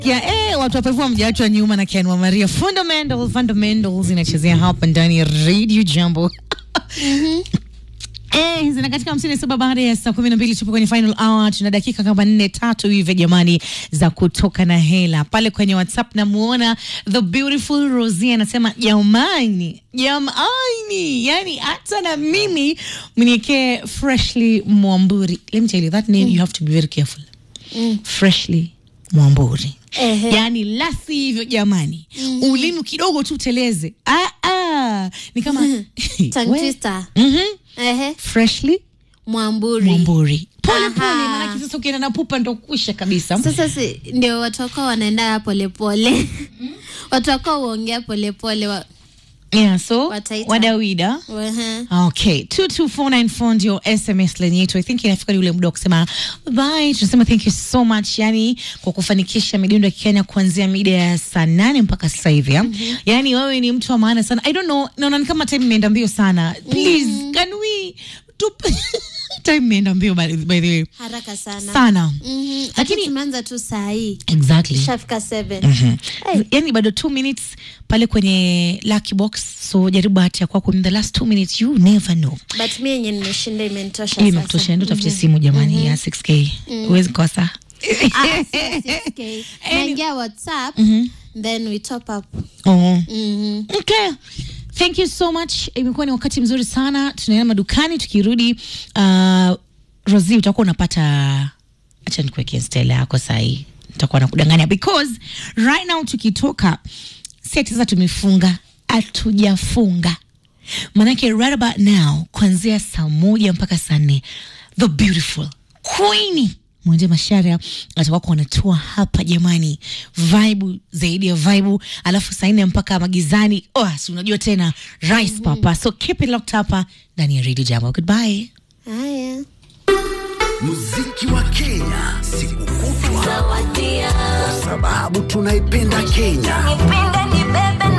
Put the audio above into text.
Ya, eh, watu wapevua mjaachwa nyuma na Ken wa Maria. Fundamentals, fundamentals inachezea hapa ndani ya Radio Jambo. Eh, zina katika hamsini na saba baada ya saa kumi na mbili tupo kwenye final hour. Tuna dakika kama nne tatu hivi jamani, za kutoka na hela pale kwenye WhatsApp. Namuona the beautiful Rosie anasema jamani, jamani, yani hata na mimi mniekee freshly Mwamburi. Let me tell you that name you have to be very careful. Freshly Mwamburi. Ehe. Yaani la si hivyo jamani, ulimi kidogo tu teleze. Ah, ah. Ni kama Tongue We- twister. Mhm. Ehe. freshly Mwamburi. Mwamburi. Pole Aha. pole, maanake sasa ukienda na pupa ndo kwisha kabisa. Sasa si ndio watu wako wanaenda polepole watu wako huongea polepole wa, Yeah, so Wataita. wadawida Ehe. Okay, 22494 ndio SMS line yetu. I think inafika ni ule muda wa kusema bye. Tunasema thank you so much yani kwa kufanikisha midundo ya Kenya kuanzia mida ya saa nane mpaka sasa hivi. Mm Yani wewe ni mtu wa maana sana. I don't know, naona ni kama time imeenda mbio sana. Please, can we tup time imeenda mbio by, by the way. haraka sana Sana. Mhm. Lakini- Lakini tumeanza tu saa hii Exactly. shafika 7 Mhm. yani bado two minutes pale kwenye lucky box so jaribu bahati ya kwako in the last two minutes you never know but mi yenye nimeshinda imenitosha hii sasa. imekutosha ndo tafute simu jamani ya 6k huwezi kosa Ah, sio 6K. naingia whatsapp then we top up oh. Mhm. okay thank you so much imekuwa ni wakati mzuri sana tunaenda madukani tukirudi uh, rosi utakuwa unapata acha nikuwekea stela yako sahii nitakuwa nakudanganya because right now tukitoka si sasa tumefunga hatujafunga manake right about now kuanzia saa moja mpaka saa nne the beautiful queeni mwende masharia atakuwa wanatua hapa jamani vibe zaidi ya vibe alafu saa nne mpaka magizani oh, si unajua tena rice papa so keep it locked hapa ndani ya radio jambo goodbye haya muziki wa Kenya siku kutwa, kwa sababu tunaipenda Kenya.